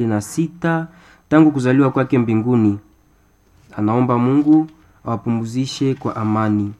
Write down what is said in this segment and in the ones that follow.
na sita tangu kuzaliwa kwake mbinguni. Anaomba Mungu awapumzishe kwa amani.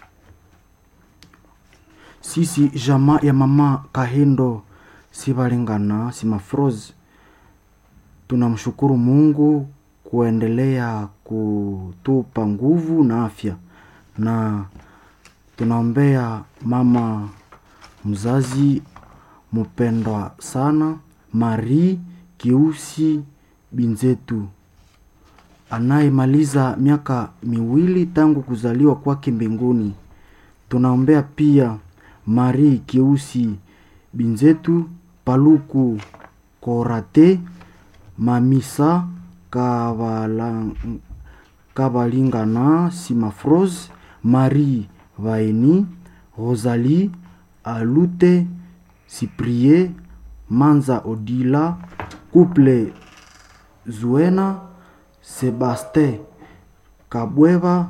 sisi jamaa ya mama Kahindo Sibalingana Simafroze tunamshukuru Mungu kuendelea kutupa nguvu na afya, na tunaombea mama mzazi mpendwa sana Marie Kiusi Binzetu anayemaliza miaka miwili tangu kuzaliwa kwake mbinguni. Tunaombea pia Marie Kiusi Binzetu Paluku Korate Mamisa Kavala- Kabalingana Simafrose Marie Vaeni Rosalie Alute Cyprie Manza Odila Couple Zuena Sebaste Kabweva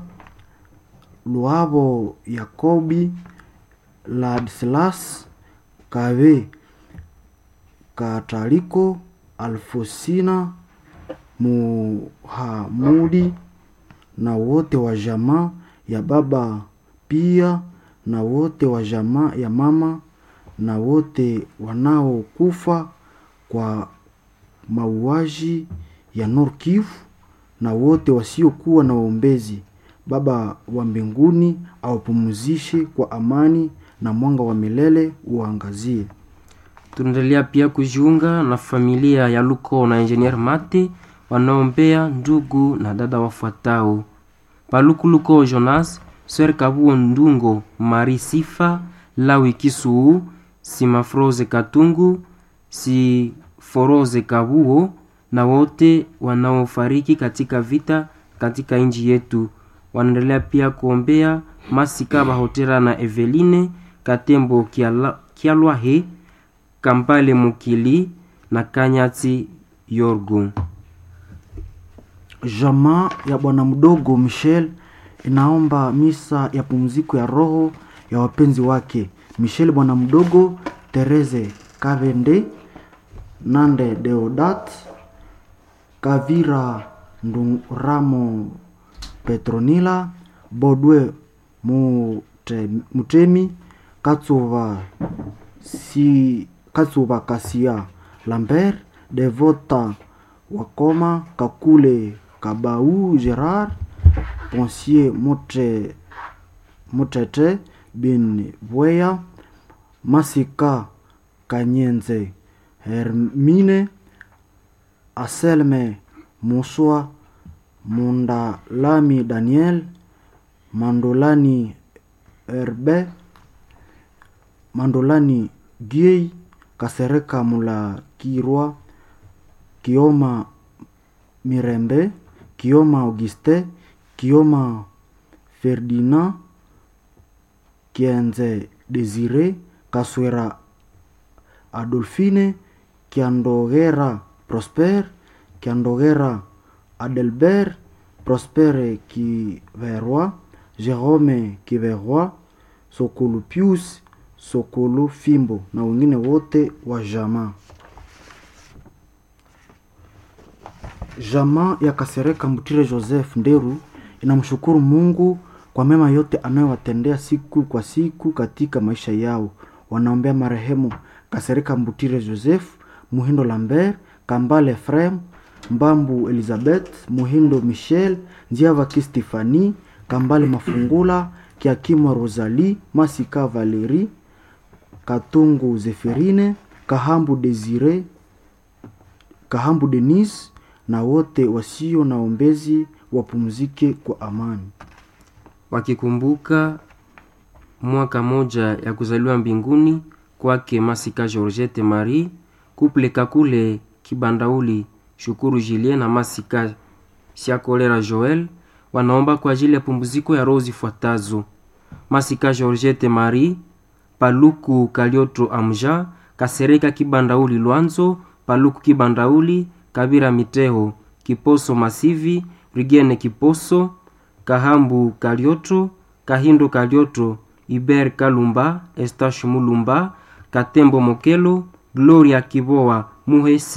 Luabo Yakobi Ladislas Kave Kataliko Alfosina Muhamudi na wote wa jamaa ya baba pia na wote wa jamaa ya mama na wote wanaokufa kwa mauaji ya Nord Kivu na wote wasiokuwa na waombezi. Baba wa mbinguni awapumzishe kwa amani na mwanga wa milele uangazie. Tunaendelea pia kujiunga na familia ya Luko na Engineer Mate wanaombea ndugu na dada wafuatao: Paluku Luko Jonas, Swer Kabuo Ndungo, Mari Sifa, Lawi Kisuu, Simafroze Katungu, Siforoze Kabuo na wote wanaofariki katika vita katika nchi yetu. Wanaendelea pia kuombea Masika Bahotera na Eveline Katembo Kiala- Kialwahe Kampale Mukili na Kanyati Yorgu. Jamaa ya bwana mdogo Michel inaomba misa ya pumziko ya roho ya wapenzi wake Michel bwana mdogo, Therese Kavende, Nande Deodat, Kavira Nduramo, Petronila Bodwe Mute- Mutemi, Katsuva si Katsuva Kasia Lambert, Devota Wakoma, Kakule Kabau Gerard, Ponsier Motre Mutete Bin Bweya, Masika Kanyenze Hermine, Aselme Muswa, Mundalami Daniel, Mandolani Herbe, Mandolani Giei, Kasereka Mulakirwa, Kioma Mirembe, Kioma Auguste, Kioma Ferdinand, Kienze Desire, Kaswera Adolfine, Kiandogera Prosper, Kiandogera Adelbert, Prospere Kiverwa, Jerome Kiverwa, Sokolo Pius, Sokolo Fimbo na wengine wote wa jamaa. Jamaa ya Kasereka Mutire Joseph Nderu inamshukuru Mungu kwa mema yote anayowatendea siku kwa siku katika maisha yao. Wanaombea marehemu Kasereka Mbutire Joseph, Muhindo Lambert, Kambale Frem, Mbambu Elizabeth, Muhindo Michel, Njiavaki Stefani, Kambale Mafungula, Kiakimwa Rosalie, Masika Valerie, Katungu Zeferine, Kahambu Desire, Kahambu Denis na wote wasio na ombezi wapumzike kwa amani. wakikumbuka mwaka moja ya kuzaliwa mbinguni kwake Masika Georgette Marie Kuple Kakule Kibandauli Shukuru Julien na Masika Siakolera Joel wanaomba kwa ajili ya pumziko ya roho zifuatazo: Masika Georgette Marie Paluku Kalioto Amja Kasereka Kibandauli Lwanzo Paluku Kibandauli Kabira Miteho Kiposo Masivi Rigene Kiposo Kahambu Kalioto Kahindo Kalioto Iber Kalumba Estache Mulumba Katembo Mokelo Gloria Kiboa Muhesi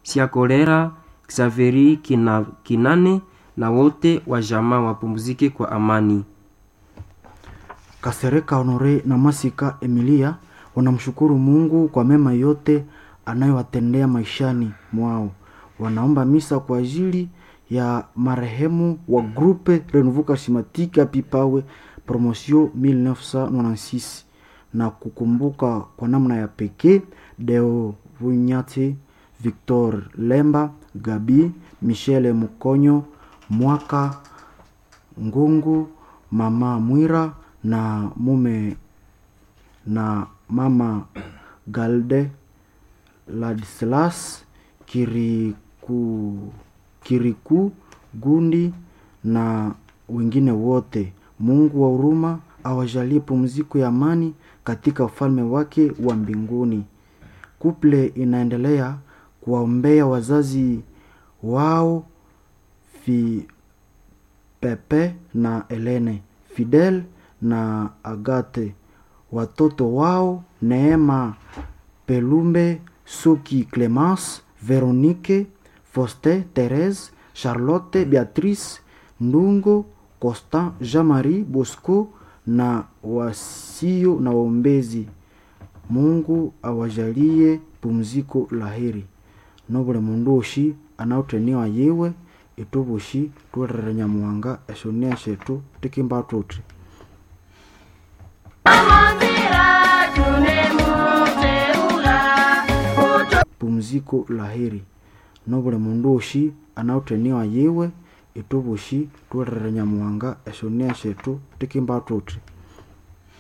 Siakolera, Xaveri kina, Kinane na wote wa jamaa wapumzike kwa amani. Kasereka Honore na Masika Emilia wanamshukuru Mungu kwa mema yote anayowatendea maishani mwao. Wanaomba misa kwa ajili ya marehemu wa Groupe Renouveau Charismatique Pipawe Promotion 1996 na kukumbuka kwa namna ya pekee Deo Vunyati, Victor Lemba, Gabi, Michele Mukonyo, Mwaka Ngungu, Mama Mwira na mume na mama Galde Ladislas Kiriku, Kiriku Gundi na wengine wote. Mungu wa huruma awajalie pumziko ya amani katika ufalme wake wa mbinguni. Kuple inaendelea kuwaombea wazazi wao fi Pepe na Elene, Fidel na Agate, watoto wao Neema, Pelumbe, Suki, Clemence, Veronique, Foste, Therese, Charlotte, Beatrice, Ndungo, Constant, Jean-Marie, Bosco na wasio na waombezi. Mungu awajalie pumziko la heri nobule mundu oshi anauteniwa yiwe itubushi tuwerere nyamuhanga eshonia shetu tikimba tuti pumziko la heri nobule mundu oshi anauteniwa yiwe itubushi tuwerere nyamuhanga eshonia shetu tikimba tuti